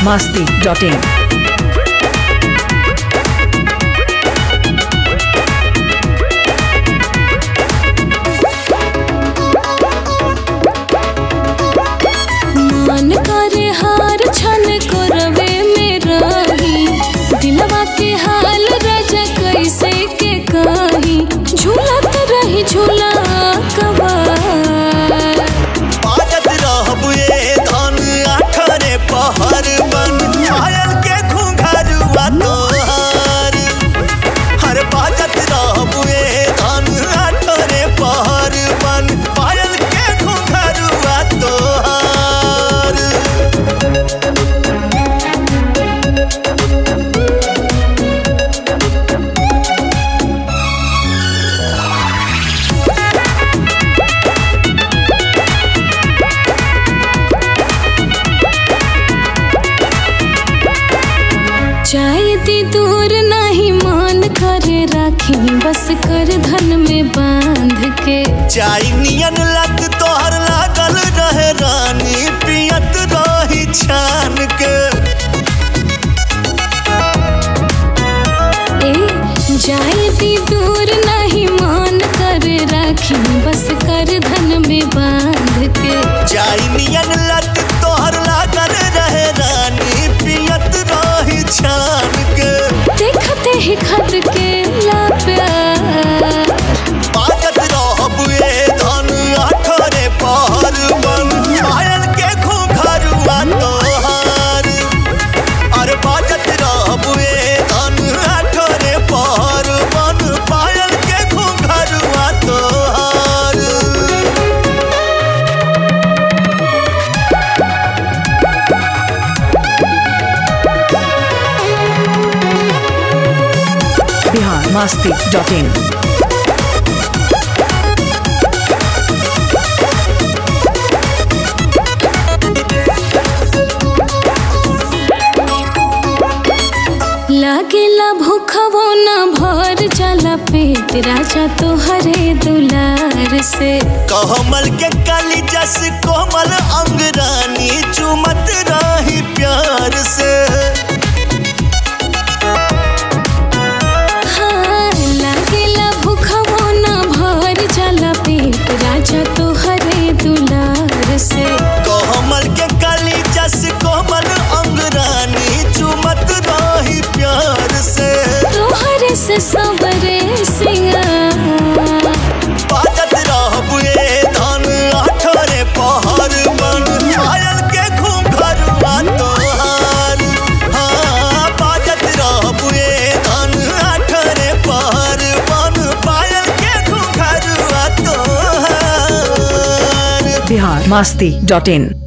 masti.in. मन करे हार छन करवे में रही दिलवा के हाल राजा कैसे के कही झूलत रही झूला कबार बाजत रहब ए धन आठरे पहर बन पायल के घुंघरुआ तोहार हर बाजत रहब ए धन आठरे पहर बन पायल के घुंघरुआ तोहार चाहे दी दूर नहीं मान करे राखी बस कर धन में बांध के चाई नियन लग तोहर लागल रहे रानी पियत रही छान के ए जाए दी दूर नहीं मान कर राखी बस कर धन में बांध के चाई नियन लग तोहर लागल रहे रानी पियत रही छान के देखते ही खत के ला प्यार बाजत रहब ए धन आठरे पहर बन पायल के घुंघरुआ तोहार अरे बाजत रहब ए धन आठरे पहर बन पायल के घुंघरुआ तोहार Bihar masti.in. लागेला भूखवो न भर जाला पेट राजा तोहरे दुलार से कहमल के कली जस कोमल अंगरानी चुमत रही प्यार से हाँ लागेला भूखवो न भर जाला पेट राजा तोहरे दुलार से कहमल के कली जस कोमल अंगरानी चुमत रही प्यार से तोहरे से सबरे सिंगार बाजत रहब ए धन आठरे पहर बन पायल के घुंघरुआ तोहार हाँ बाजत रहब ए धन आठरे पहर बन पायल के घुंघरुआ तोहार Bihar masti.in.